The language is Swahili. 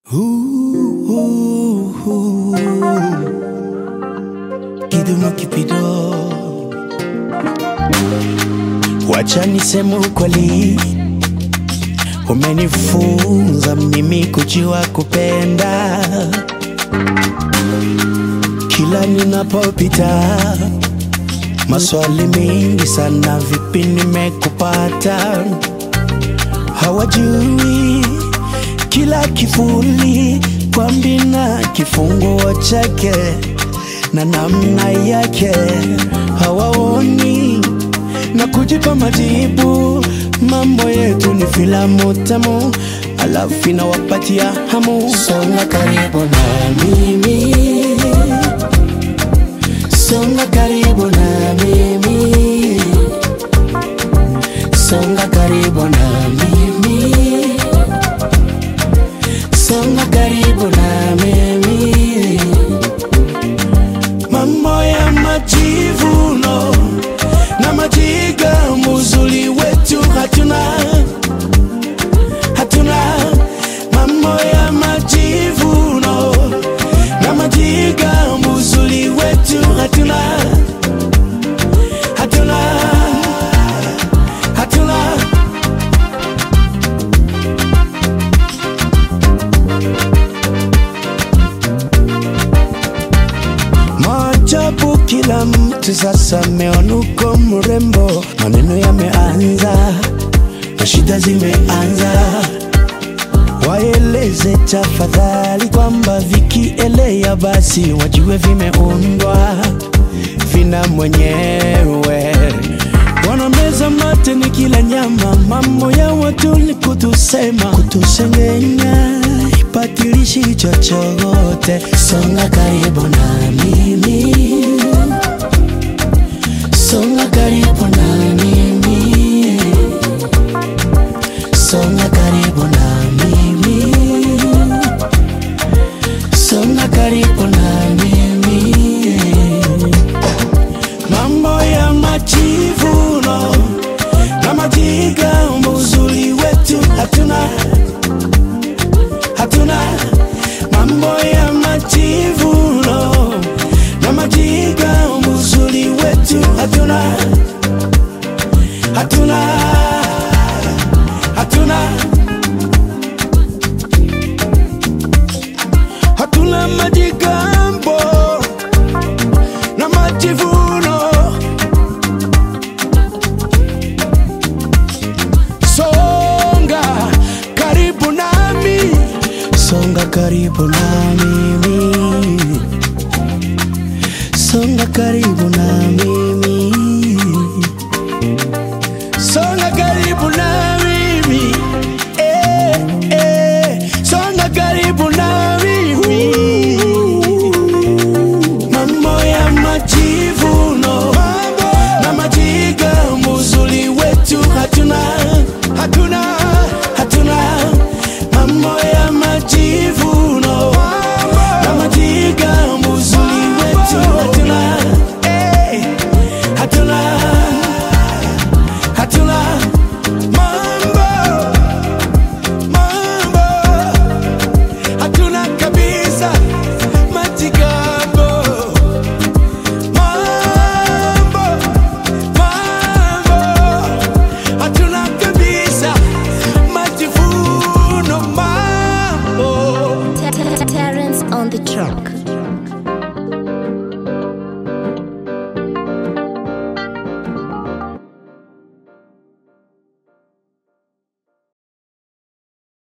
Kidumu kipido, wacha niseme ukweli, umenifunza mimi kujua kupenda. Kila ninapopita maswali mengi sana, vipi nimekupata? Hawajui kila kivuli kwa mbina kifunguo chake na namna yake, hawaoni na kujipa majibu. Mambo yetu ni filamu tamu, alafu inawapatia hamu. Songa karibu na mimi, songa karibu na mimi, songa karibu na mimi, songa karibu na mimi. Mambo ya majivuno na majiga, muzuli wetu hatuna, hatuna. Mambo ya majivuno na majiga, muzuli wetu hatuna, hatuna, hatuna. Maajabu, kila mtu sasa ameona uko mrembo, maneno yameanza na shida zimeanza. Waeleze tafadhali kwamba vikielea basi wajue vimeundwa vina mwenyewe. Wanameza mate ni kila nyama, mambo ya watu ni kutusema, kutusengenya, ipatilishi chochote. Songa karibu na mimi, songa karibu na mimi, songa karibu na mimi, songa karibu na mimi. Mambo ya majivuno na majiga, uzuri wetu hatuna, hatuna. Mambo ya majivuno na majiga, uzuri wetu hatuna, hatuna, hatuna, hatuna majigambo na majivuno. Songa karibu nami, songa karibu na mimi, songa karibu na mimi, songa karibu na mimi, eh, eh, songa karibu na mimi. Mambo ya majivuno na majiga, muzuli wetu hatuna, hatuna, hatuna. Mambo ya majivuno na majiga, muzuli wetu hatuna, eh, hatuna, hatuna. Mambo, mambo hatuna kabisa majigambo mambo mambo hatuna kabisa majivuno mambo Terrence on the track.